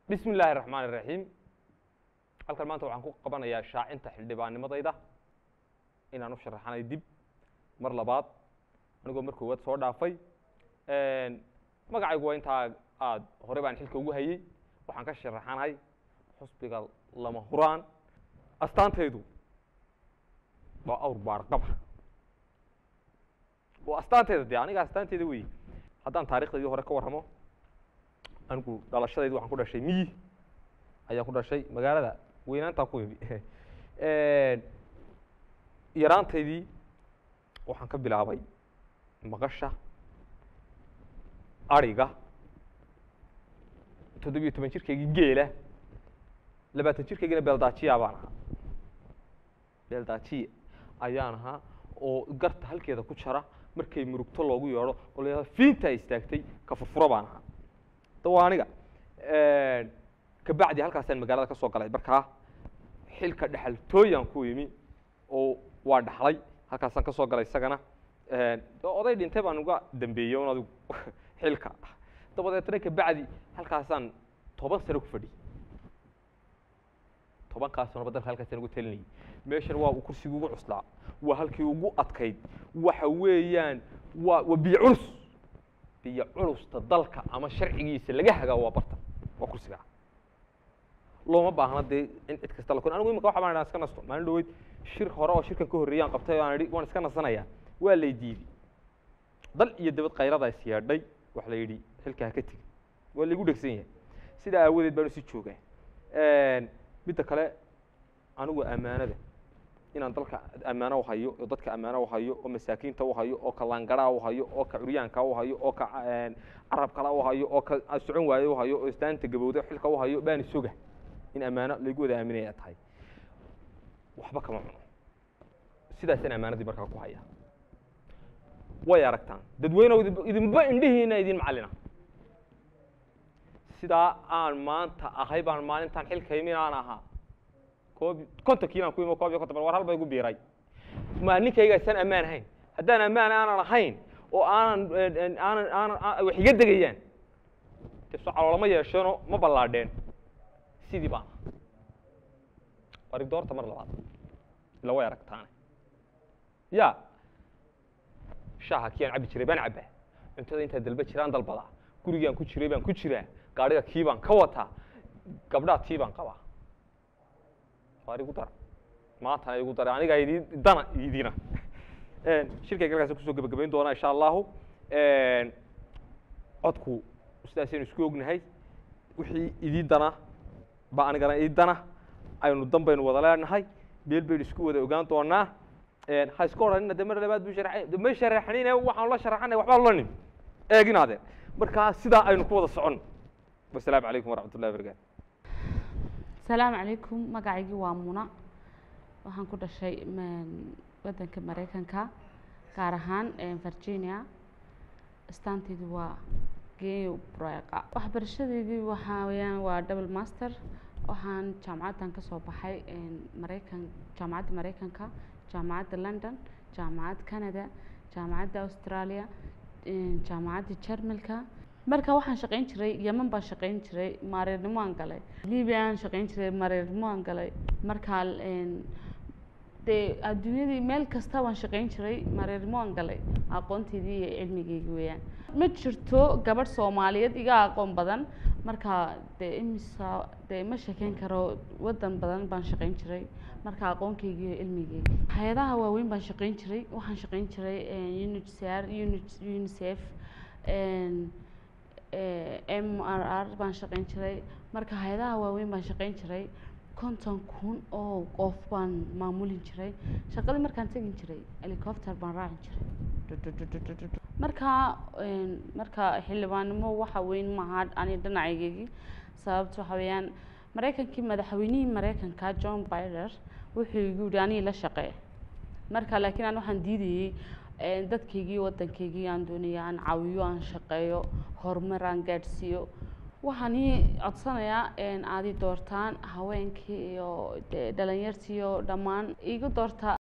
bismi illaahi raxmaan iraxiim halkan maanta waxaan ku qabanayaa shaacinta xildhibaannimadayda inaan u sharaxanay dib mar labaad anigoo mar koowaad soo dhaafay magacaygu waa intaa aad hore baan xilka ugu hayey waxaan ka sharaxanahay xusbiga lama huraan astaantaydu waa awr baarqaba waa astaantayda dee aniga astaanteyda wey haddaan taarikhdaydii hore ka warramo anigu dhalashadaydi waxaan ku dhashay miyi ayaan ku dhashay magaalada weynaantaan ku imi yaraantaydii waxaan ka bilaabay maqasha ariga toddobiyo toban jirkaygii geela labaatan jirkaygina beeldaajiya baan ahaa beeldaajiya ayaan ahaa oo garta halkeeda ku jara markay murugto loogu yeedho oo la fiintaa istaagtay ka furfuro baan ahaa da waa aniga kabacdi halkaasaan magaalada ka soo galay markaa xilka dhexaltooyaan ku yimi oo waa dhaxlay halkaasaan ka soo galay isagana oday dhintay baan uga dambeeyey un adigu xilka dabadeetna kabacdi halkaasaan toban sano ku fadhiyey tobankaas sanoba dalka halkaasaan ugu talinayay meeshan waa uu kursigii ugu cuslaa waa halkii ugu adkayd waxa weeyaan waa waa biyo culus biyo culusta dalka ama sharcigiisa laga hagaa waa barta waa kursigaa looma baahna dee in cid kasta la kun anigu imika waxa baan idhaa iska nasto maalin dhaweyd shir hore oo shirkan ka horreeyaan qabtay oo aan idhi waan iska nasanayaa waa lay diiday dal iyo dabad kayrada is yeedhay waxa la yidhi xilka ha ka tegin waa laygu dhegsan yahay sidaa aawadeed baan usi joogaa midda kale anigu ammaanada inaan dalka ammaano u hayo oo dadka ammaano u hayo oo masaakiinta u hayo oo ka laangaraa u hayo oo ka curyaanka u hayo oo ka carab kala u hayo oo ka socon waaye u hayo oo istaanta gabowda xilka u hayo baan isoga in ammaano laygu wada aaminaya tahay waxba kama cuno sidaasaan ammaanadii markaa ku haya way aragtaan dadweynew idinba indhihiina idin macallina sidaa aan maanta ahay baan maalintaan xilka imin aan ahaa koob kontonkiinaan ku imo koob iyo konton bal war halba igu biiray ma ninkaygaasaan ammaan ahayn haddaan ammaan aanan ahayn oo aanan aanan aanan wax iga degayaan de so caloolama yeesheenoo ma ballaadheen sidii baan warig doorta mar labaad ila way aragtaane ya shaaha kiyaan cabbi jiray baan cabbaa cuntada intaa dalba jiraan dalbadaa gurigaan ku jiray baan ku jiraa gaadhiga kii baan ka wataa gabdhaa tii baan qabaa waar igu dara maantana igu dara anigaa idin dana idina shirkayga halkaas kusoo gebagabayn doonaa insha allahu codku sidaasaynu isku ognahay wixii idii dana ba anigana ii dana aynu dan baynu wada leenahay beel baynu isku wada ogaan doonaa ha iska odhanina de mar labaad bu shara ma sharaxnine waxaan la sharaxanay waxbaa lanim eeginaadeen markaa sidaa aynu ku wada socon wasalaamu calaykum waraxmat ullahi barakaatu asalaamu calaykum magacaygii waa muna waxaan ku dhashay waddanka maraykanka gaar ahaan virginia astaanteydu waa geeyo breeqa waxbarashadeydii waxaa weyaan waa double master waxaan jaamacaddan kasoo baxay maraykan jaamacadda maraykanka jaamacadda london jaamacadda canada jaamacadda australia jaamacadda jarmalka marka waxaan shaqayn jiray yeman baan shaqayn jiray maareernimo aan galay libia aan shaqayn jiray maareernimo aan galay markaa dee adduunyadii meel kasta baan shaqayn jiray maareernimo aan galay aqoonteydii iyo cilmigeygii weeyaan ma jirto gabadh soomaaliyeed iga aqoon badan marka dee imisa dee ma shekeyn karo waddan badan baan shaqayn jiray marka aqoonkeygii iyo cilmigeygi hay-adaha waaweyn baan shaqayn jiray waxaan shaqayn jiray unhcr unicef m r r baan shaqayn jiray marka hay-adaha waaweyn baan shaqayn jiray konton kun oo qof baan maamulin jiray shaqadii markaan tegin jiray helicopter baan raacin jiray marka marka xildhibaannimo waxa weyn maaha ani dhinacaygeygii sababta waxa weeyaan maraykankii madaxweynihii maraykanka john bider wuxuu igu yihi anii la shaqee marka laakiin aan waxaan diidayey dadkaygii waddankaygii aan doonaya aan caawiyo aan shaqeeyo horumar aan gaadhsiiyo waxaan ii codsanayaa aad i doortaan haweenkii iyo dhalinyartii iyo dhammaan igu doortaa